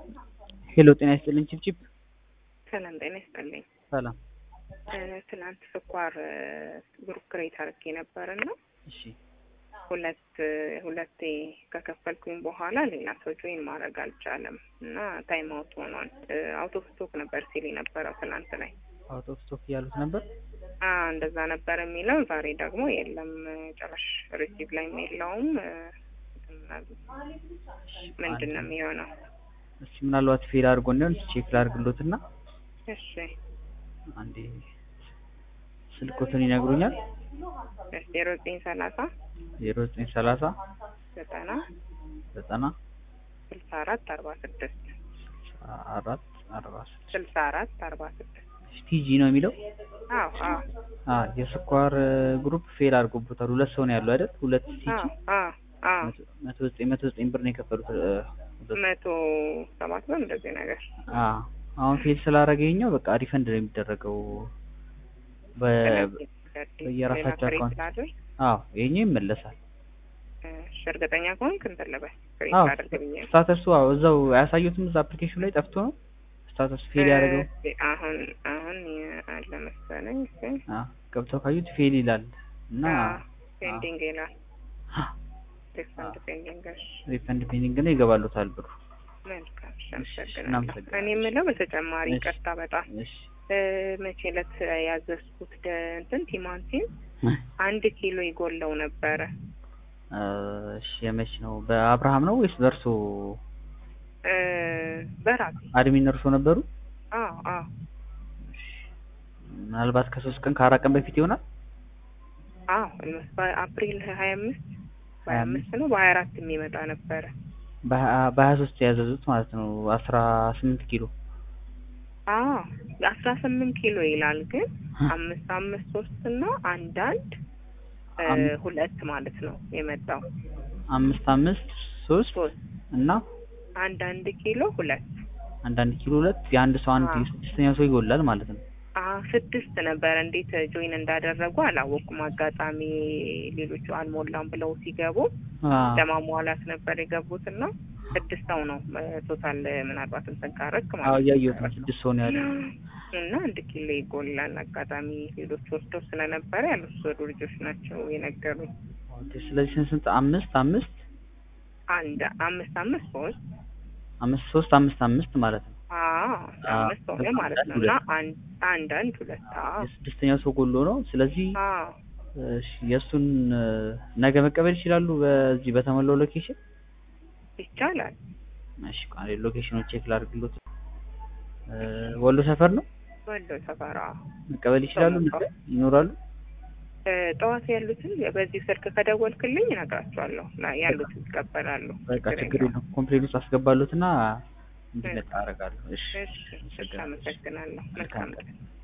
ሄሎ ጤና ይስጥልኝ ቺፕቺፕ ሰላም ጤና ይስጥልኝ። ሰላም ትናንት ስኳር ግሩፕ ክሬት አድርጌ ነበርና እሺ ሁለት ሁለቴ ከከፈልኩኝ በኋላ ሌላ ሰው ጆይን ማድረግ አልቻለም እና ታይም አውት ሆኗል። አውት ኦፍ ስቶክ ነበር ሲል የነበረው ትናንት ላይ አውት ኦፍ ስቶክ እያሉት ነበር አ እንደዛ ነበር የሚለው። ዛሬ ደግሞ የለም ጭራሽ ሪሲቭ ላይ የለውም። ምንድን ነው የሚሆነው? እሺ ምናልባት ፌል አድርጎ እንዲሆን ቼክ ላድርግሎትና እሺ አንዴ ስልኮትን ይነግሩኛል ዜሮ ዘጠኝ ሰላሳ ዜሮ ዘጠኝ ሰላሳ ዘጠና ዘጠና ስልሳ አራት አርባ ስድስት አራት አርባ ስድስት ስልሳ አራት አርባ ስድስት ቲጂ ነው የሚለው አዎ አዎ አ የስኳር ግሩፕ ፌል አድርጎበታል። ሁለት ሰው ነው ያለው አይደል? ሁለት ቲጂ አዎ አዎ አዎ መቶ ዘጠኝ መቶ ዘጠኝ ብር ነው የከፈሉት። እ፣ ሁለት መቶ ሰባት ብር እንደዚህ ነገር አ አሁን ፌል ስላደረገ ይኸኛው በቃ ሪፈንድ ነው የሚደረገው በ በየራሳቸው አካውንት ላድርግ አዎ ይኸኛው ይመለሳል። እሺ እርግጠኛ ከሆንክ እንትን ልበል ክሬት አዎ አድርግ ብዬ ነው። ስታተሱ አዎ እዛው አያሳዩትም። እዛ አፕሊኬሽኑ ላይ ጠፍቶ ነው ስታተስ ፌል ያደረገው። እ፣ አሁን አሁን አለ መሰለኝ ግን አ ገብተው ካዩት ፌል ይላል እና ፔንዲንግ ይላል ሪፈንድ ፔንዲንግ እሺ ሪፈንድ ፔንዲንግ ነው ይገባሉታል ብሩ። መልካም እሺ እሺ፣ አመሰግናለሁ እናመሰግናለን። እኔ የምለው በተጨማሪ እሺ። ይቅርታ በጣም እሺ እ፣ መቼ ዕለት ያዘዝኩት ደ- እንትን ቲማቲም አንድ ኪሎ ይጎለው ነበረ እ፣ እሺ የመች ነው? በአብርሃም ነው ወይስ በእርሶ እ፣ በራሴ አድሚን እርሶ ነበሩ? አዎ አዎ ምናልባት ከሶስት ቀን ከአራት ቀን በፊት ይሆናል። አዎ ኦልሞስት በአፕሪል ሀያ አምስት በሀያ 25 አምስት ነው በሀያ አራት የሚመጣ ነበረ በሀ- በሀያ ሶስት ያዘዙት ማለት ነው አስራ ስምንት ኪሎ አዎ አስራ ስምንት ኪሎ ይላል ግን አምስት አምስት ሶስት እና አንዳንድ እ፣ አም- ሁለት ማለት ነው የመጣው አምስት አምስት ሶስት ሶስት እና አንዳንድ ኪሎ ሁለት አንዳንድ ኪሎ ሁለት የአንድ ሰው አንድ አዎ። ስድስተኛ ሰው ይጎላል ማለት ነው። አዎ ስድስት ነበረ እንዴት ጆይን እንዳደረጉ አላወቁም አጋጣሚ ሌሎቹ አልሞላም ብለው ሲገቡ አዎ። ለማሟላት ነበር የገቡት እና ስድስት ሰው ነው ቶታል ምናልባት እንትን ካረክ አዎ ማለት እያየሁት ነው። ስድስት ሰው ነው ያለው። እና አንድ ኪሎ ይጎላል። አጋጣሚ ሌሎች ወስደው ስለነበረ ያልወሰዱ ልጆች ናቸው የነገሩኝ። ኦኬ፣ ስለዚህ ስንት ስንት አምስት አምስት አንድ አምስት አምስት ሶስት አምስት ሶስት አምስት አምስት ማለት ነው። አዎ አዎ፣ አምስት ሆነ ማለት ነው እና አንድ አንድ አንድ ሁለት አዎ የስድስተኛው ሰው ጎሎ ነው። ስለዚህ አዎ እሺ የእሱን እ፣ ነገ መቀበል ይችላሉ በዚህ በተሞላው ሎኬሽን። ይቻላል። እሺ ቃል ሎኬሽኑ ቼክ ላድርግሎት። እ፣ ወሎ ሰፈር ነው ወሎ ሰፈራ መቀበል ይችላሉ። ሰው ነገ ይኖራሉ። እ፣ ጠዋት ያሉትን በዚህ ስልክ ከደወልክልኝ እነግራቸዋለሁ። ላ- ያሉትን ይቀበላሉ። በቃ ችግር የለውም። የለም። ኮምፕሌን ውስጥ አስገባሉትና እንዲመጣ አደርጋለሁ። እሺ እሺ፣ እሺ፣ አመሰግናለሁ። አመሰግናለሁ። መልካም ቀን።